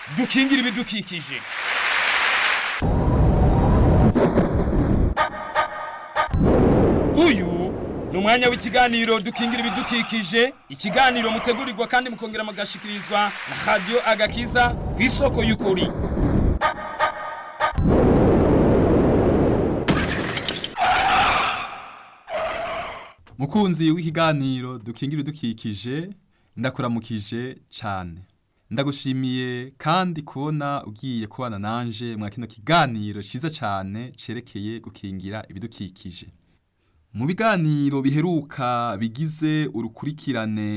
dukingire ibidukikije uyu ni umwanya w'ikiganiro dukingira ibidukikije ikiganiro mutegurirwa kandi mukongera mugashikirizwa na radiyo agakiza ku isoko y'ukuri mukunzi w'ikiganiro dukingira idukikije ndakuramukije cyane ndagushimiye kandi kubona ugiye kubana nanje mwa kino kiganiro cyiza cyane cerekeye gukingira ibidukikije mu biganiro biheruka bigize urukurikirane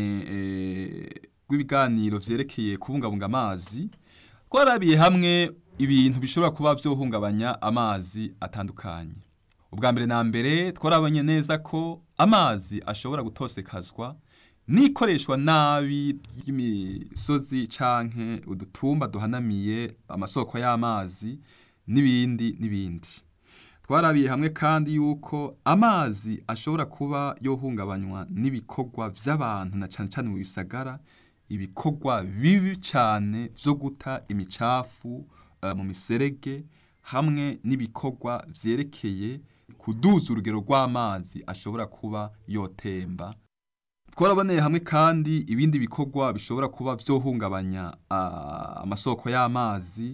rw'ibiganiro vyerekeye kubungabunga amazi twarabiye hamwe ibintu bishobora kuba vyohungabanya amazi atandukanye ubwa mbere na mbere twarabonye neza ko amazi ashobora gutosekazwa n'ikoreshwa nabi ry'imisozi canke udutumba duhanamiye amasoko y'amazi n'ibindi n'ibindi twarabiye hamwe kandi yuko amazi ashobora kuba yohungabanywa n'ibikorwa vy'abantu na cane cane mu bisagara ibikorwa bibi cane vyo guta imicafu uh, mu miserege hamwe n'ibikorwa vyerekeye kuduza urugero rw'amazi ashobora kuba yotemba twaraboneye hamwe kandi ibindi bikorwa bishobora kuba vyohungabanya uh, amasoko y'amazi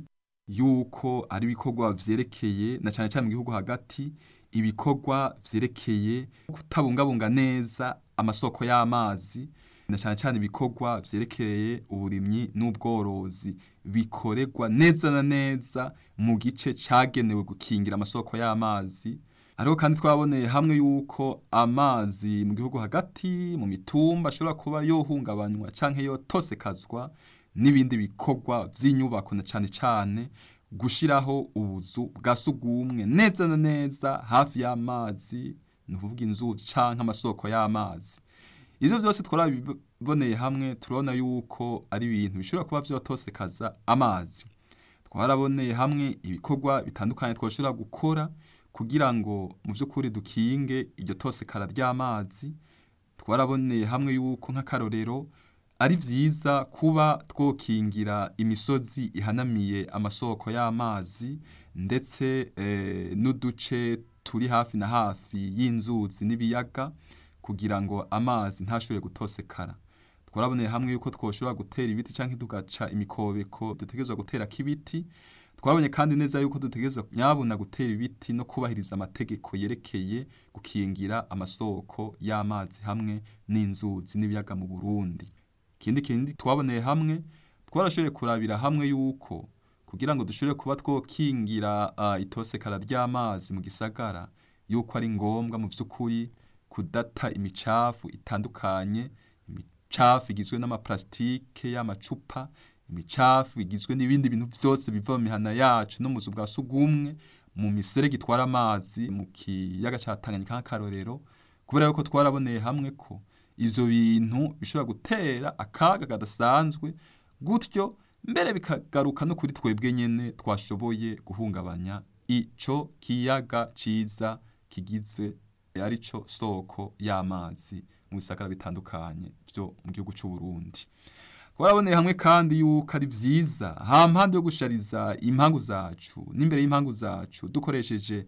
yuko ari ibikorwa vyerekeye na cane cane mu gihugu hagati ibikorwa vyerekeye kutabungabunga neza amasoko y'amazi na cane cane ibikorwa vyerekeye uburimyi n'ubworozi bikoregwa neza na neza mu gice cagenewe gukingira amasoko y'amazi Hariho kandi twaboneye hamwe yuko amazi mu gihugu hagati mu mitumba ashobora kuba yohungabanywa canke yotosekazwa n'ibindi bikorwa vy'inyubako na cane cane gushiraho ubuzu bwa sugumwe neza na neza hafi y'amazi ni ukuvuga inzu canke amasoko y'amazi ivyo vyose twarabiboneye hamwe turabona yuko ari ibintu bishobora kuba vyotosekaza amazi twaraboneye hamwe ibikorwa bitandukanye twoshobora gukora kugira ngo mu vy'ukuri dukinge iryo tosekara ry'amazi twaraboneye hamwe yuko nk'akarorero ari vyiza kuba twokingira imisozi ihanamiye amasoko y'amazi ndetse eh, n'uduce turi hafi na hafi y'inzuzi n'ibiyaga kugira ngo amazi ntashobore gutosekara twaraboneye hamwe yuko twoshobora gutera ibiti canke tugaca imikobeko dutegerezwa guterako ibiti twabonye kandi neza yuko dutegerezwa nyabuna gutera ibiti no kubahiriza amategeko yerekeye gukingira amasoko y'amazi hamwe n'inzuzi n'ibiyaga mu Burundi ikindi kindi twaboneye hamwe twarashoboye kurabira hamwe yuko kugira ngo dushobore kuba twokingira uh, itosekara ry'amazi mu gisagara yuko ari ngombwa mu vy'ukuri kudata imicafu itandukanye imicafu igizwe n'amaplastike y'amacupa imicafu igizwe n'ibindi bintu vyose biva mu mihana yacu no mu buzu bwa sugumwe mu miserege itwara amazi mu kiyaga ca Tanganyika nk'akarorero kubera yuko twaraboneye hamwe ko ivyo bintu bishobora gutera akaga kadasanzwe gutyo mbere bikagaruka no kuri twebwe nyene twashoboye guhungabanya ico kiyaga ciza kigize arico soko y'amazi mu bisagara bitandukanye vyo mu gihugu c'u Burundi twaraboneye hamwe kandi yuko ari vyiza hampande yo gushariza impangu zacu n'imbere y'impangu zacu dukoresheje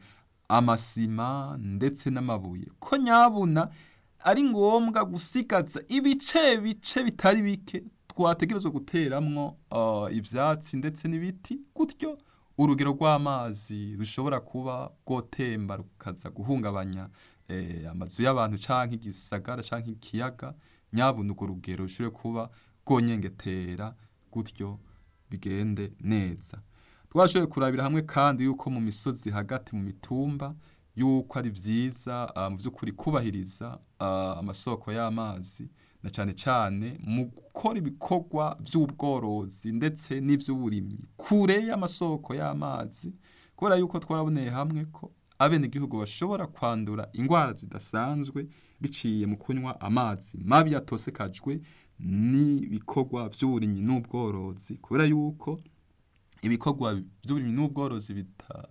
amasima ndetse n'amabuye ko nyabuna ari ngombwa gusigaza ibice bice bitari bike twategerezwa guteramwo uh, ivyatsi ndetse n'ibiti gutyo urugero rw'amazi rushobora kuba rwotemba rukaza guhungabanya eh, amazu y'abantu canke igisagara canke ikiyaga nyabuna urwo rugero rushobore kuba rwonyengetera gutyo bigende neza twashoboye kurabira hamwe kandi yuko mu misozi hagati mu mitumba yuko ari vyiza uh, mu vy'ukuri kubahiriza uh, amasoko y'amazi na cane cane mu gukora ibikorwa vy'ubworozi ndetse n'ivy'uburimyi kure y'amasoko y'amazi kubera yuko twaraboneye hamwe ko abenegihugu bashobora kwandura ingwara zidasanzwe biciye mu kunywa amazi mabi yatosekajwe n'ibikorwa vy'uburimyi n'ubworozi kubera yuko ibikorwa vy'uburimyi n'ubworozi bita